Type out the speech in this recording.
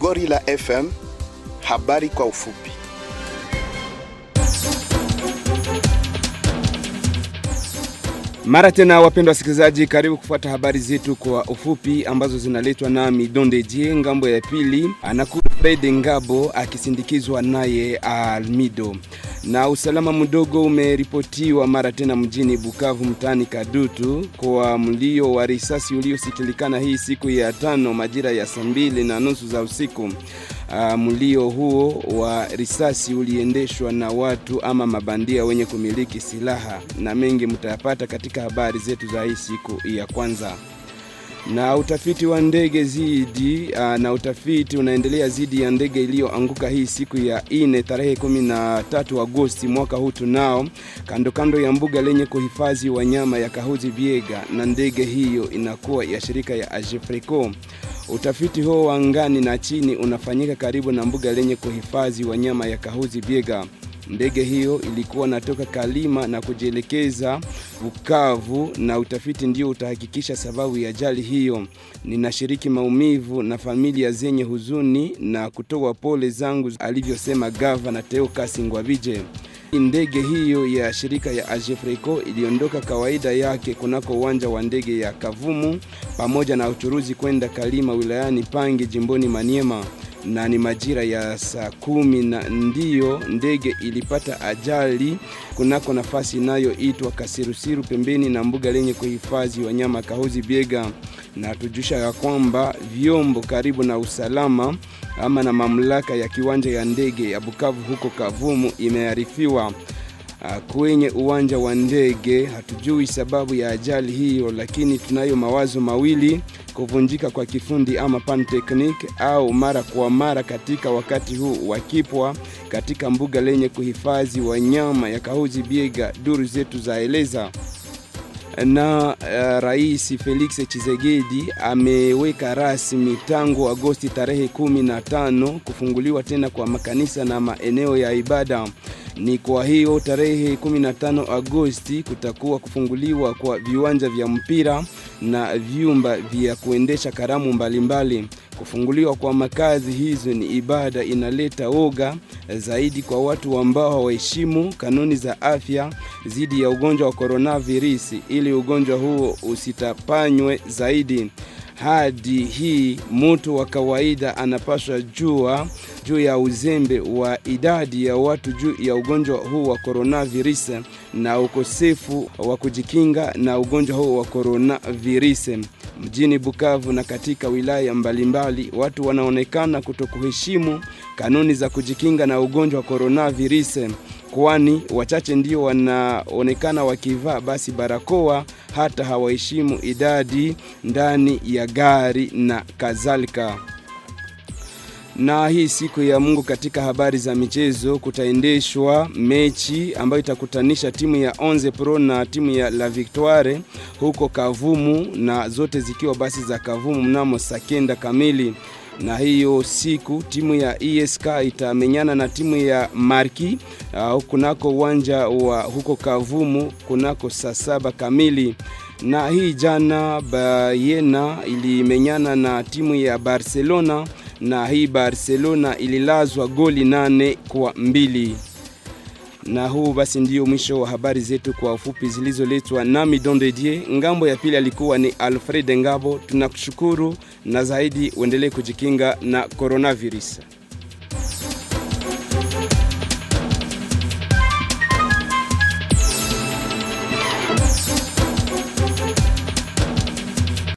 Gorilla FM, habari kwa ufupi. Mara tena wapendwa wasikilizaji, karibu kufuata habari zetu kwa ufupi ambazo zinaletwa nami Donde Jie. Ngambo ya pili anakuwa Fred Ngabo akisindikizwa naye Almido. Na usalama mdogo umeripotiwa mara tena mjini Bukavu mtaani Kadutu kwa mlio wa risasi uliosikilikana hii siku ya tano majira ya saa mbili na nusu za usiku. Uh, mlio huo wa risasi uliendeshwa na watu ama mabandia wenye kumiliki silaha, na mengi mtayapata katika habari zetu za hii siku ya kwanza. Na utafiti wa ndege zidi uh, na utafiti unaendelea zidi ya ndege iliyoanguka hii siku ya ine tarehe 13 Agosti mwaka huu tunao kando kando ya mbuga lenye kuhifadhi wanyama ya Kahuzi Biega, na ndege hiyo inakuwa ya shirika ya Agefreco. Utafiti huo wa angani na chini unafanyika karibu na mbuga lenye kuhifadhi wanyama ya Kahuzi Biega. Ndege hiyo ilikuwa natoka Kalima na kujielekeza Bukavu, na utafiti ndio utahakikisha sababu ya ajali hiyo. Ninashiriki maumivu na familia zenye huzuni na kutoa pole zangu, alivyosema gavana Teo Kasingwabije. Ndege hiyo ya shirika ya Agefreco iliondoka kawaida yake kunako uwanja wa ndege ya Kavumu pamoja na uchuruzi kwenda Kalima wilayani Pange jimboni Maniema na ni majira ya saa kumi na ndiyo ndege ilipata ajali kunako nafasi inayoitwa Kasirusiru pembeni na mbuga lenye kuhifadhi wanyama Kahuzi Biega, na tujusha ya kwamba vyombo karibu na usalama ama na mamlaka ya kiwanja ya ndege ya Bukavu huko Kavumu imearifiwa kwenye uwanja wa ndege. Hatujui sababu ya ajali hiyo, lakini tunayo mawazo mawili: kuvunjika kwa kifundi ama pan technique, au mara kwa mara katika wakati huu wakipwa katika mbuga lenye kuhifadhi wanyama ya Kahuzi Biega, duru zetu zaeleza na uh, Rais Felix Tshisekedi ameweka rasmi tangu Agosti tarehe 15 kufunguliwa tena kwa makanisa na maeneo ya ibada. Ni kwa hiyo tarehe 15 Agosti kutakuwa kufunguliwa kwa viwanja vya mpira na vyumba vya kuendesha karamu mbalimbali mbali. Kufunguliwa kwa makazi hizo ni ibada inaleta oga zaidi kwa watu ambao hawaheshimu kanuni za afya dhidi ya ugonjwa wa coronavirus, ili ugonjwa huo usitapanywe zaidi. Hadi hii mtu wa kawaida anapaswa jua juu ya uzembe wa idadi ya watu juu ya ugonjwa huu wa coronavirus na ukosefu wa kujikinga na ugonjwa huu wa coronavirus. Mjini Bukavu na katika wilaya mbalimbali, watu wanaonekana kutokuheshimu kanuni za kujikinga na ugonjwa wa coronavirus, kwani wachache ndio wanaonekana wakivaa basi barakoa, hata hawaheshimu idadi ndani ya gari na kadhalika na hii siku ya Mungu katika habari za michezo kutaendeshwa mechi ambayo itakutanisha timu ya Onze Pro na timu ya La Victoire huko Kavumu, na zote zikiwa basi za Kavumu mnamo saa kenda kamili. Na hiyo siku timu ya ESK itamenyana na timu ya Marki uh, kunako uwanja wa huko Kavumu kunako saa saba kamili na hii jana Bayena ilimenyana na timu ya Barcelona na hii Barcelona ililazwa goli nane kwa mbili. Na huu basi ndio mwisho wa habari zetu kwa ufupi zilizoletwa nami Dondedie. Ngambo ya pili alikuwa ni Alfred Ngabo. Tunakushukuru na zaidi uendelee kujikinga na coronavirus.